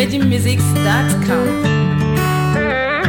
virginmusics.com.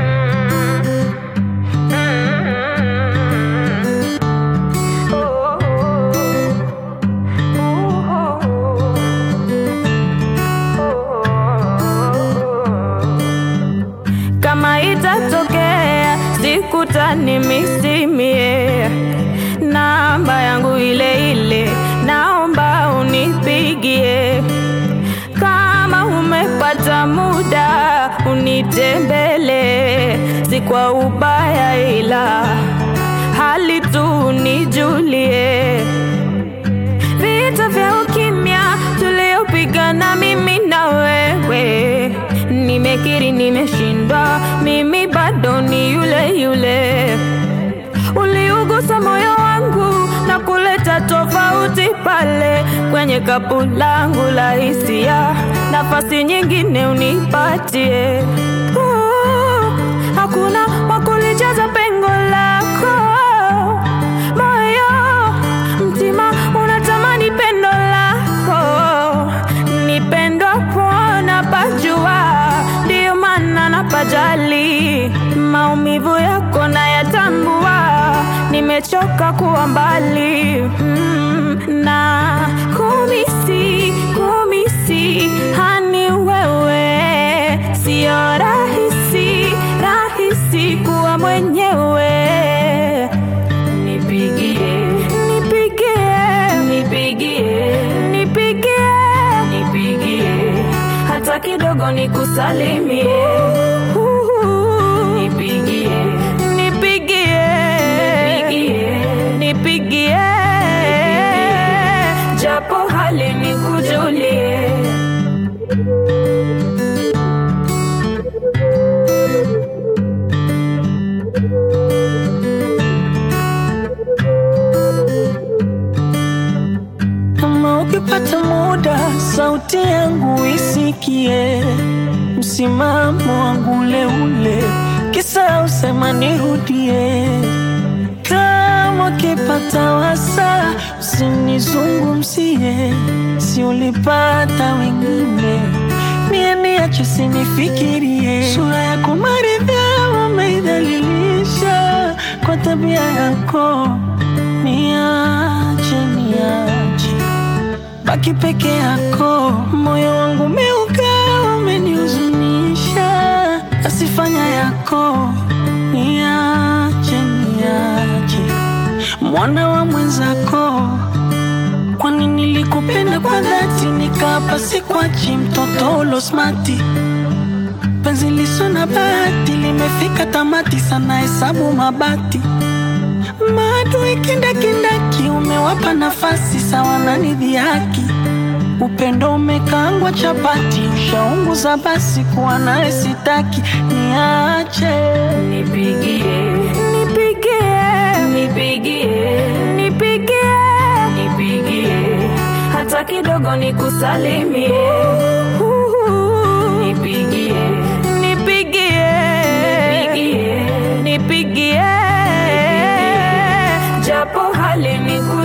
kama itatokea sikutani misimie namba yangu ile ile naomba unipigie kama umepata muda unitembele si kwa ubaya ila hali tu nijulie vita vya ukimya tuliopigana mimi na wewe nimekiri nimeshindwa mimi bado ni yule yule uliugusa moyo wangu na kuleta tofauti pale kwenye kapu langu la hisia nafasi nyingine unipatie Uh, hakuna wakulijaza pengo lako moyo mtima unatamani pendo lako nipendwa pona pajua ndiyo maana napajali maumivu yako nayatambua nimechoka kuwa mbali mm, na kumisi kumisi hani wewe siyo rahisi rahisi kuwa mwenyewe nipigie nipigie nipigie nipigie nipigie hata kidogo nikusalimie nipigie nipigie nipigie nipigie japo hali nikujulie Kama ukipata muda, sauti yangu isikie, msimamo wangu ule ule, kisa usema nirudie. Kama ukipata wasa, usinizungumzie, si ulipata wengine, mie niache sinifikirie. Sura yako maridhaa umeidhalilisha kwa tabia yako, niache niache baki peke yako, moyo wangu umeuka, umenihuzunisha, asifanya yako, niache niache, mwana wa mwenzako, kwani nilikupenda kwa dhati, nikapa sikwachi, mtoto ulosmati penzi liso na bahati limefika tamati, sana hesabu mabati maadui kindakindaki, umewapa nafasi sawa na nidhihaki. Upendo umekaangwa chapati, ushaunguza basi, kuwa naye sitaki, niache nipigie nipigie nipigie nipigie nipigie hata kidogo nikusalimie nipigie nipigie nipigie nipigie japo hali niku